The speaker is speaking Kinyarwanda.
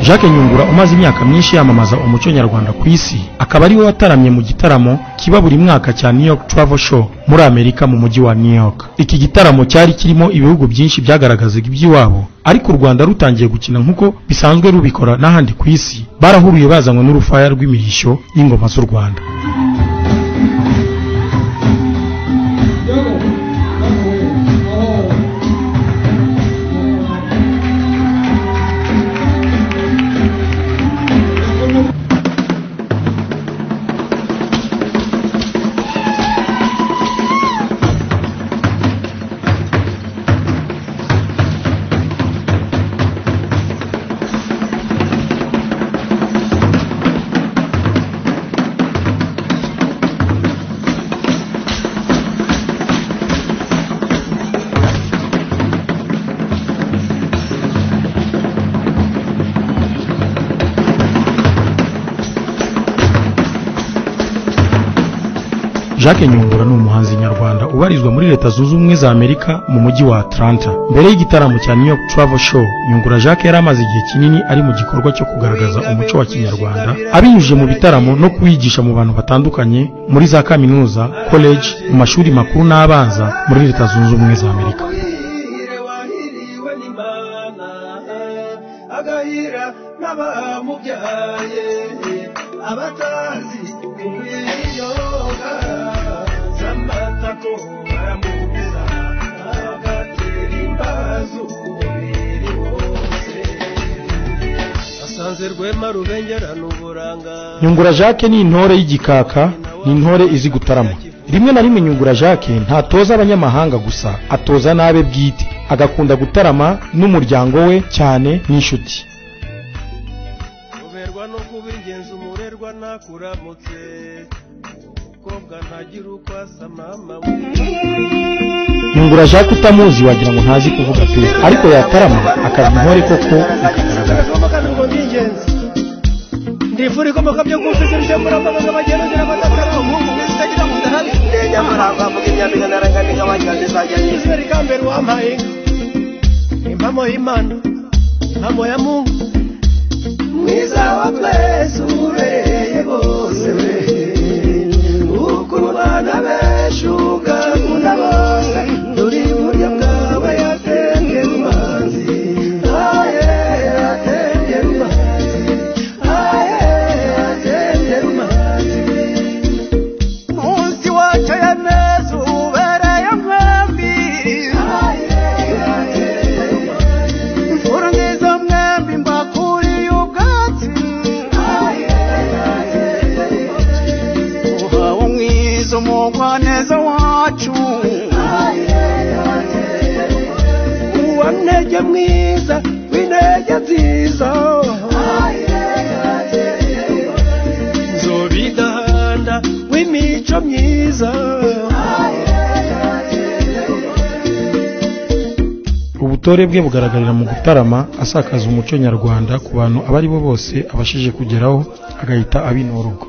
Jacques Nyungura umaze imyaka myinshi yamamaza umuco nyarwanda ku isi akaba ari we wataramye mu gitaramo kiba buri mwaka cya New York Travel Show muri Amerika mu mujyi wa New York iki gitaramo cyari kirimo ibihugu byinshi byagaragazaga iby'iwabo ariko u Rwanda rutangiye gukina nk'uko bisanzwe rubikora n'ahandi ku isi barahuruye bazanwa n'urufaya rw'imirishyo y'ingoma z'u Rwanda Jacques Nyungura ni umuhanzi nyarwanda ubarizwa muri leta zunze ubumwe za Amerika mu mujyi wa Atlanta mbere y'igitaramo cya New York Travel Show Nyungura Jacques yari amaze igihe kinini ari mu gikorwa cyo kugaragaza umuco wa kinyarwanda abinyujije mu bitaramo no kuwigisha mu bantu batandukanye muri za kaminuza college mu mashuri makuru n'abanza muri leta zunze ubumwe za Amerika wahiriye wahiriwe n'imana agahira n'abamubyaye abatazi imwiyoga z'amatako baramubuza agatera imbazo umubiri wose asanze rwema rubengerana uburanga Nyungura Jacques ni intore y'igikaka ni intore izi gutarama rimwe na rimwe Nyungura Jacques ntatoza abanyamahanga gusa atoza n'abe bwite agakunda gutarama n'umuryango we cyane n'inshuti uberwa no kuba ingenzi umurerwa nakuramutse umukobwa ntagira uko asa mama we Nyungura Jacques utamuzi wagira ngo ntazi kuvuga pe ariko yatarama akaba intore koko bikagaragara ndifura ikomoka byo kumvise ibyo muramabaza bagenda ugira amatakara umuhungu wizitagira mu ndahari izina rikambere wampaye impamo y'imana impamo ya mungu mwiza wa twese ubereye bose we ukundana benshi ugakunda bose turi iburyo bwawe yatembye rumanzi aye yatembye rumanzi aye yatembye rumanzi munsi wacyo ya neza ubereye mwami imvura nziza mwembi mbakuriye ubwatsi uhawe mwiza umugwaneza wacu uwa ntege mwiza w'intege nziza zobidahanda w'imico myiza ubutore bwe bugaragarira mu gutarama asakaza umuco nyarwanda ku bantu abo ari bo bose abashije kugeraho agahita abina urugo